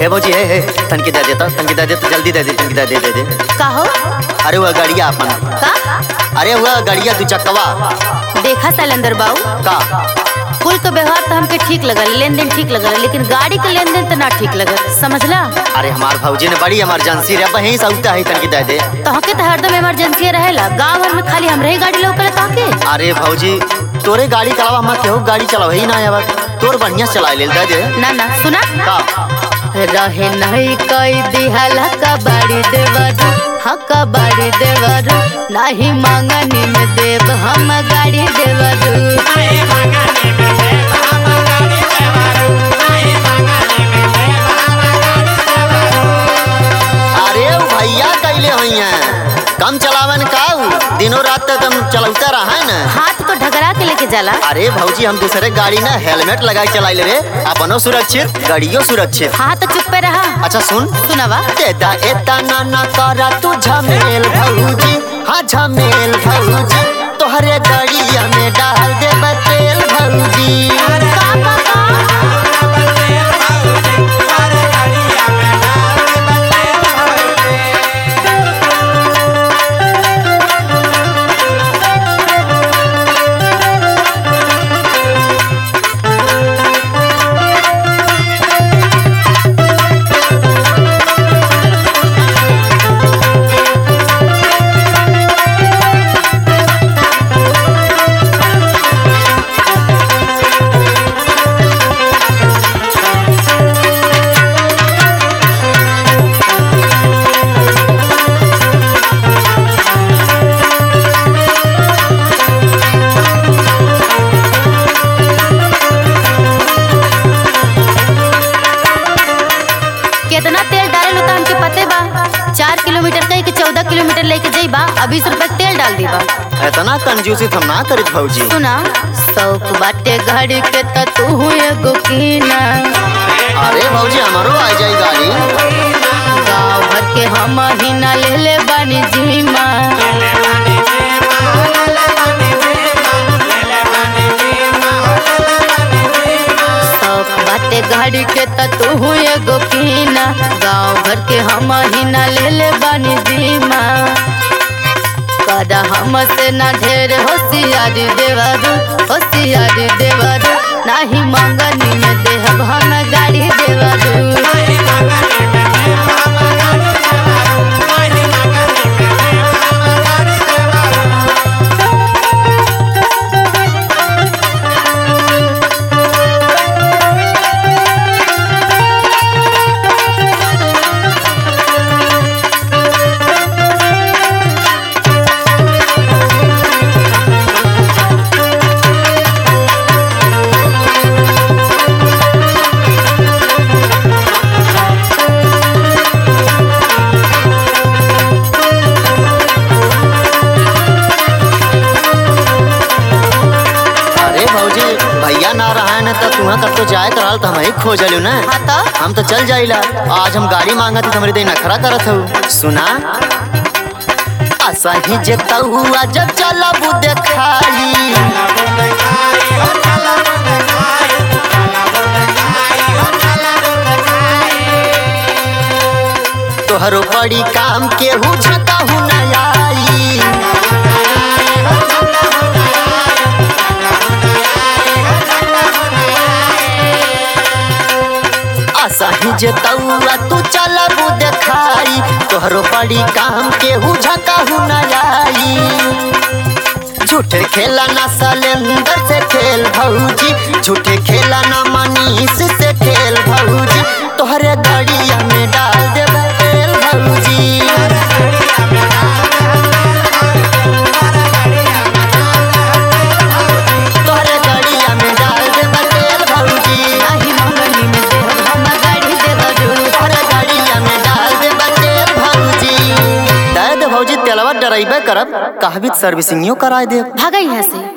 हे भौजी हे हे तनकी दे देता तनकी दे देता जल्दी दे दे तनकी दे दे दे दे कहो अरे वह गाड़िया अपन का अरे वह गाड़िया दू चक्कवा देखा शैलेंद्र बाबू का कुल के व्यवहार तो हमके ठीक लगल लेन देन ठीक लगल लेकिन गाड़ी के लेन देन तो ना ठीक लगल समझला अरे हमार भौजी ने बड़ी इमरजेंसी रे वहीं सौता है तनकी दे दे तोहके तो हरदम इमरजेंसी रहेला गाँव भर में खाली हमरे ही गाड़ी लौकल तोहके अरे भौजी तोरे गाड़ी चलावा हम केहू गाड़ी चलाव ही ना आवा तोर बढ़िया चला ले दे दे ना ना सुना का रहे नहीं कई दिहल कबाड़ी देवर हक बाड़ी देवर नहीं मांगनी में देव हम गाड़ी देवर अरे उ भैया कैले होइया कम चलावन का उ? दिनों रात तक हम चलौता रहा है ना हाथ को ढगरा के लेके जाला अरे भौजी हम दूसरे गाड़ी ना हेलमेट लगा के चलाइले रे अपनो सुरक्षित गाड़ियों सुरक्षित हाँ तो चुप पे रहा अच्छा सुन सुनावा एदा एदा ना ना करा तू झमेल भौजी हाँ झमेल भौजी तोहरे गाड़िया में डाल दे तेल भौजी का, का, का? कितना तेल डाले लो तो हमके पते बा चार किलोमीटर कहीं के चौदह किलोमीटर लेके जाइबा अब बीस रुपए के तेल डाल दीबा इतना कंजूसी हम ना करित भौजी सुना शौक बाटे घड़ी के त तू एगो कीना अरे भौजी हमारो आ जाई गाड़ी गाँव भर के हम ही ना ले ले बानी जीमा शौक बाटे घड़ी के त तू एगो कीना गाँव भर के हम ही ना ले ले बानी जीमा कदा हमसे ना ढेर होशियारी देवरू होशियारी देवरू नाही मंगनी में देहब हम गाड़ी देवरू अरे भौजी भैया ना रहा है ना तो तुम्हें कब तो जाए कराल तो हम ही खोज लियो ना हाँ तो हम तो चल जाइला आज हम गाड़ी मांगत थी हमरे दे नखरा करत हूँ सुना आसा ही जेता हुआ जब चला बु देखाई तोहरो बड़ी काम केहू झका हूँ न आई आशा ही जेतौआ तू चलबू देखाई तोहरो बड़ी काम केहू झका हूँ न आई झूठे खेला ना सलेंदर से खेल भौजी झूठे खेला ना मनीष से खेल भौजी तोहरे गड़िया में डाल दे तेल भौजी तोहरे गड़िया में डाल दे तेल भौजी नाही मंगनी में देहब हम गाड़ी देवरू तोहरे गड़िया में डाल दे तेल भौजी दे दे भौजी तेलवा डराइबे करब कहबी सर्विसिंगियो कराए दे भागा यहाँ से